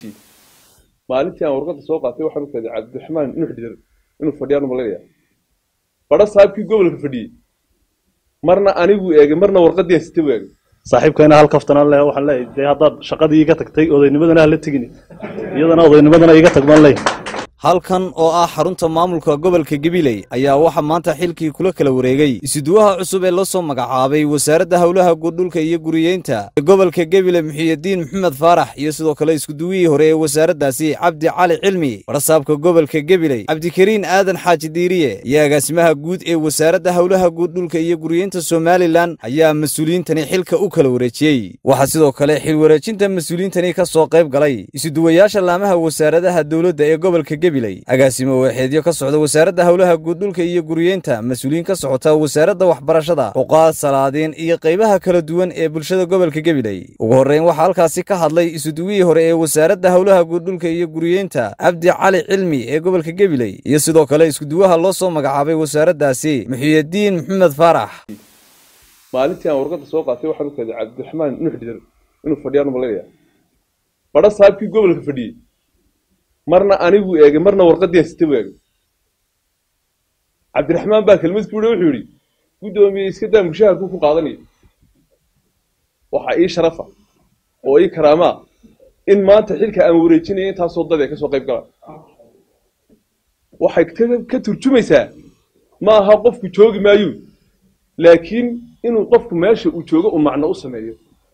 maalintii aan warqadda soo qaatay waxaan u kaaday cabdiraxmaan nuux dhidar inuu fadhiyaan malaynayaa badha saabkii gobolka fadhiyey marna anigu eegay marna warqaddii aan sita u eegay saaxiibkayna hal kaftanaan leh waxaan leeyahay dee haddaad shaqadii iga tagtay odaynimadana hala tegini iyadana odaynimadana iga tag baan leeyahay halkan oo ah xarunta maamulka gobolka gabiley ayaa waxaa maanta xilkii kula kala wareegay isuduwaha cusub ee la soo magacaabay wasaaradda howlaha guudhulka iyo guriyeynta ee gobolka gebile muxiyidiin maxamed faarax iyo sidoo kale iskuduwihii hore ee wasaaraddaasi cabdi cali cilmi barasaabka gobolka gebiley cabdikariin aadan xaaji diiriye iyo agaasimaha guud ee wasaaradda howlaha guudhulka iyo guriyeynta somalilan ayaa mas-uuliyiintani xilka u kala wareejiyey waxaa sidoo kale xil wareejinta mas-uuliyiintani ka soo qayb galay isuduwayaasha laamaha wasaaradaha dowladda ee gobolka gebiley agaasimo waaxeedyo ka socda wasaaradda howlaha guudhulka iyo guriyeynta mas-uuliyiin ka socota wasaaradda waxbarashada xuqaad salaadiin iyo qaybaha kala duwan ee bulshada gobolka gebiley ugu horreyn waxaa halkaasi ka hadlay isuduwihii hore ee wasaaradda howlaha guudhulka iyo guriyeynta cabdi cali cilmi ee gobolka gebiley iyo sidoo kale iskuduwaha loo soo magacaabay wasaaraddaasi muxiyidiin maxamed faarax maalintii aan warqadda soo qaatay waxaan u kaaday cabdiraxmaan nuux dhidar inuu fadhiyaan malaynayaa badha saabkii gobolka fadhiyey marna anigu eegay marna warqaddii aan sita u eegay cabdiraxmaan baa kelmad ku yihi wuxuu yidhi guddoomiye iska daa mushaharku ku qaadanaya waxaa ii sharafa oo ii karaamaa in maanta xilka aan wareejinaya intaasoo dad ee kasoo qayb galaan waxay ka turjumaysaa ma aha qofku joogi maayo laakiin inuu qofku meesha uu joogo uu macno u sameeyo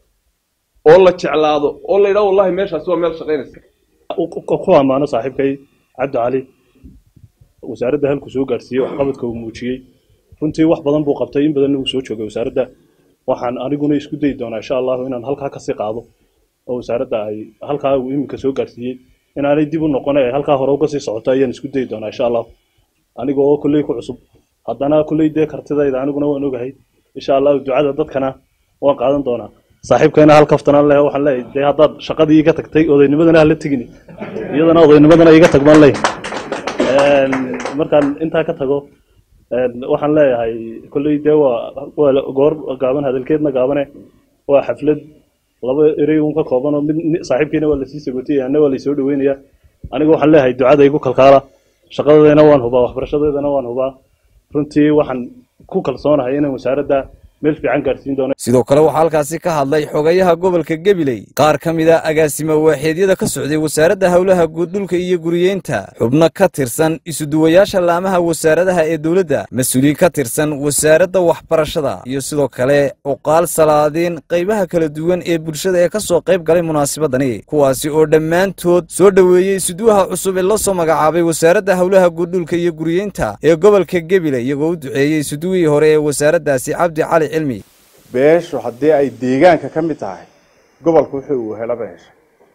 oo la jeclaado oo la yidhaho wallahi meeshaasi waa meel shaqaynaysa ku ammaano saaxiibkay cabdi cali wasaaradda halku soo gaadhsiiyey waxqabadka uu muujiyey runtii wax badan buu qabtay in badanna uu soo joogay wasaaradda waxaan aniguna isku dayi doonaa insha allahu inaan halkaa kasii qaado oo wasaaradda ay halkaa uu iminka soo gaadhsiiyey inaanay dib u noqon ee halkaa hore uga sii socoto ayaan isku dayi doonaa insha allahu aniga oo kolley ku cusub haddana kolley dee kartidayda aniguna waan ogahay insha allahu ducada dadkana waan qaadan doonaa saaxiibkayna hal kaftanaan leh waxaan leeyahay dee haddaad shaqadii iga tagtay odaynimadana hala tegini iyadana odaynimadana iga tag baan leeyahay markaan intaa ka tago waxaan leeyahay kolley dee waa waa goor gaaban hadalkeedna gaabane waa xaflad laba erey uun ka kooban oo mid saaxiibkiina waa lasii sagotiyay anna waa laysoo dhaweynaya aniga waxaan leeyahay ducada igu kalkaala shaqadeedana waan hubaa waxbarashadeedana waan hubaa runtii waxaan ku kalsoonahay inaan wasaaradda meel fiican gaarsiin doono sidoo kale waxaa halkaasi ka hadlay xogayaha gobolka gebiley qaar ka mid a agaasimo waaxeedyada ka socday wasaaradda howlaha guuddhulka iyo guriyeynta xubno ka tirsan isuduwayaasha laamaha wasaaradaha ee dowladda mas-uuliyiin ka tirsan wasaaradda waxbarashada iyo sidoo kale cuqaal salaadiin qaybaha kala duwan ee bulshada ee ka soo qayb galay munaasabadani kuwaasi oo dhammaantood soo dhoweeyey isuduwaha cusub ee la soo magacaabay wasaaradda howlaha guuddhulka iyo guriyeynta ee gobolka gebiley iyagoo u duceeyey isuduwihii hore ee wasaaraddaasi cabdi cali cilmi beeshu haddii ay deegaanka ka mid tahay gobolka wuxuu uu helaba heshay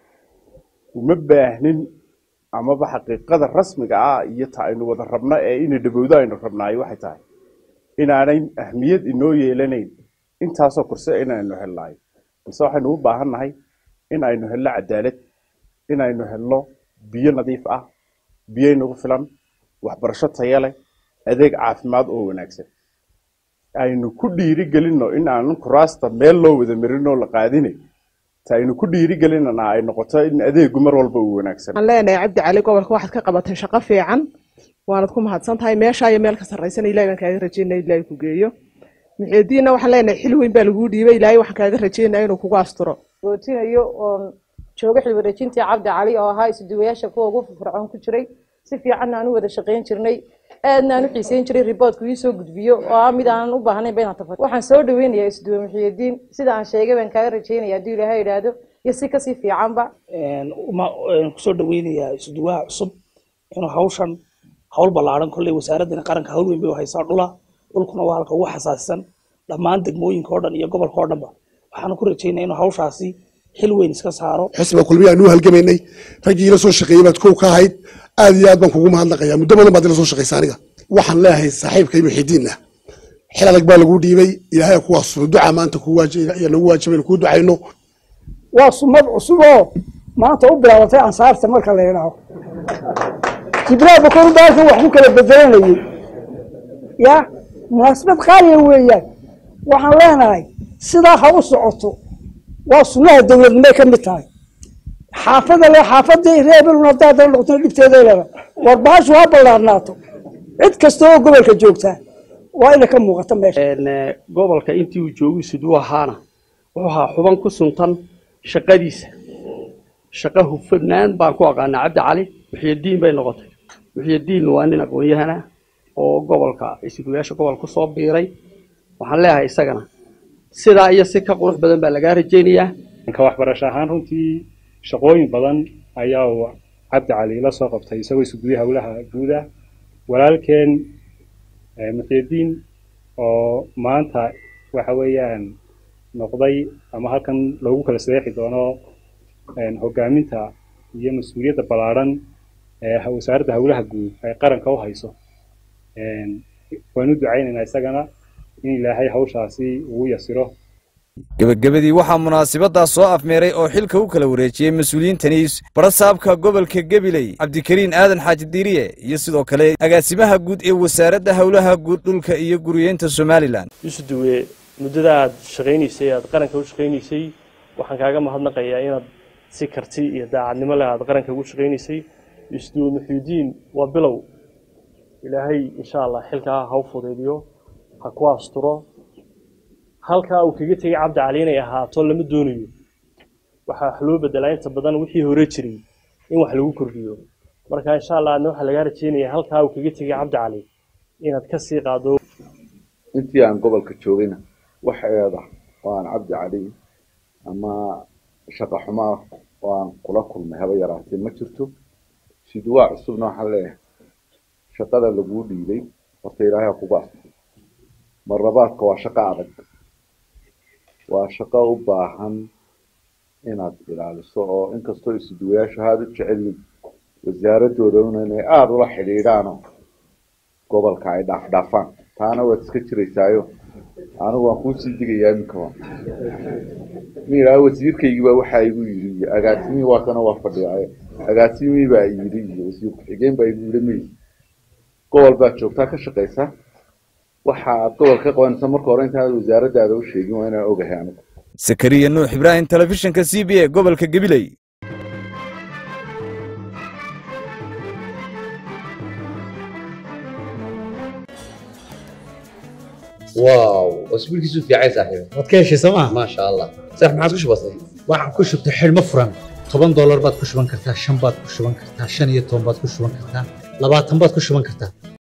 uma baahnin amaba xaqiiqada rasmiga ah iyo ta aynu wada rabno ee inay dhawowdo aynu rabnaayo waxay tahay inaanay ahmiyad inoo yeelanayn intaasoo kurse inaynu helnaayo balse waxaynu u baahan nahay in aynu helno cadaalad in aynu helno biyo nadiif ah biyo inagu filan waxbarasho taya leh adeeg caafimaad oo wanaagsan aynu ku dhiiri gelinno in aanan kuraasta meel loo wada marin oo la qaadine ta aynu ku dhiiri gelinana ay noqoto in adeegu mar walba uu wanaagsan waxaan leenahay cabdi cali gobolka waxaad ka qabatay shaqo fiican waanad ku mahadsan tahay meesha iyo meel ka sarraysan ilahay baan kaaga rajeynaya ilaahay ku geeyo muxiidiinna waxaan leenahay xil weyn baa laguu dhiibay ilaahay waxaan kaaga rajeynaya inuu kugu asturo gootinayo oon jooga xil wareejintii cabdi cali oo ahaa isuduwayaasha kuwa ugu firfircoon ku jiray si fiicanna aan u wada shaqayn jirnay aadna aan u xiiseyn jiray riboodku ii soo gudbiyo oo ah mid aanan u baahnayn ba inaan tafar waxaan soo dhaweynayaa isduwe muxiyidiin sida aan sheegay baan kaaga rajeynaya hadduu ilaahay idhaahdo iyo si kasii fiicanba kusoo dhaweynayaa isduwaha cusub inuu hawshan hawl ballaaran kolley wasaaraddan qaranka hawl weyn bay u haysaa dhula dhulkuna waa halka ugu xasaasisan dhammaan degmooyinka oo dhan iyo gobolka oo dhanba waxaanu ku rajeynaya inuu hawshaasi xil weyn iska saaro xisbiga kulmiya aanu halgamaynay raggii ila soo shaqeeyey baad kow ka ahayd aad iyo aad baan kugu mahadnaqayaa muddo badan baad ila soo shaqaysa aniga waxaan leeyahay saaxiibkay muxidiinna xil adag baa laguu dhiibay ilaahay kuwaas duca maanta nagu waajibay kuu ducayno waa sumad cusub oo maanta u bilaabatay ansaarta marka la yidhaaho jibraal bakor baalkan wax ku kala bedelanayay ya munaasabad qaaliya weeyaan waxaan leenahay sidaa ha u socoto waa sunnaha dowladnimay ka mid tahay xaafada le xaafadii reebelun haddaa dana noqotona dhibteeday leeda war baashu ha ballaarnaato cid kasta oo gobolka joogtaa waa ina ka muuqata meesha gobolka intii uu joogu siduu ahaana wuxuu ahaa xuban ku suntan shaqadiisa shaqo hufnaan baan ku aqaanaa cabdi cali muxiyadiin bay noqotay muxiyadiin waa nin aqoon-yahana oo gobolka isguyaasha gobol ku soo biiray waxaan leeyahay isagana sidaa iyo si ka qurux badan baa lagaa rajaynayaa ka waxbarasho ahaan runtii shaqooyin badan ayaa uu cabdi cali la soo qabtay isagoo isuguya howlaha guuda walaalkeen muxiyadiin oo maanta waxa weeyaan noqday ama halkan loogu kala sadeexi doono hogaaminta iyo mas-uuliyadda ballaadhan ee wasaaradda howlaha guud ay qaranka u hayso waan u ducaynaynaa isagana in ilaahay hawshaasi ugu yasiro gebagabadii waxaa munaasabaddaa soo afmeeray oo xilka u kala wareejiyey mas-uuliyiintani barasaabka gobolka gabiley cabdikariin aadan xaaji diiriye iyo sidoo kale agaasimaha guud ee wasaaradda howlaha guud dhulka iyo guriyeynta somalilan yusuduwe muddada aad shaqaynaysay aad qaranka u shaqaynaysay waxaan kaaga mahadnaqayaa inaad si karti iyo daacadnimo leh aad qaranka ugu shaqaynaysay yusuduwe muxuudiin waa bilow ilaahay insha allah xilkaa ha u fudeediyo ha ku asturo halkaa uu kaga tegay cabdi cali inay ahaato lama doonayo waxaa wax loo bedelaa inta badan wixii hore jiray in wax lagu kordhiyo marka insha allah adna waxaa lagaa rajeynaya halkaa uu kaga tegay cabdi cali inaad ka sii qaado intii aan gobolka joogayna wax eeda oo aan cabdi cali ama shaqa xumaa oo aan kula kulmay haba yaraatee ma jirto siduwaa cusubna waxaan leeyahay shaqada laguu dhiibay horta ilaahay ha kugu asturo marlabaadka waa shaqo adag waa shaqo u baahan inaad ilaaliso oo inkastoo isuduwayaashu aada u jecelyiin wasaaradooda inay aada ula xidhiidhaanoo gobolka ay dhaafdhaafaan taana waad iska jiraysaayo anigu waan kuusii digayaa iminka waa miraa wasiirkaygiiba waxaa igu yidhi iyo agaasimihii waa kana waa fadhiyaaye agaasimihii baa yidhi iyo wasiir ku-xigeen baa igu yidhi may gobol baad joogtaa ka shaqaysaa waxa aad gobol ka qabanaysa marka hore intaanad wasaaraddaada u sheegin waa inaan ogahay anigu sakariya nuux ibraahim telefishinka c b a gobolka gabiley واو اسبوعك في عين صاحبي waad ka heshay sooma ما شاء الله صح ما عادش بسيط waxaan ku shubtay xidhmo furan toban doolar baad ku shuban kartaa shan baad ku shuban kartaa shan iyo toban baad ku shuban kartaa labaatan baad ku shuban kartaa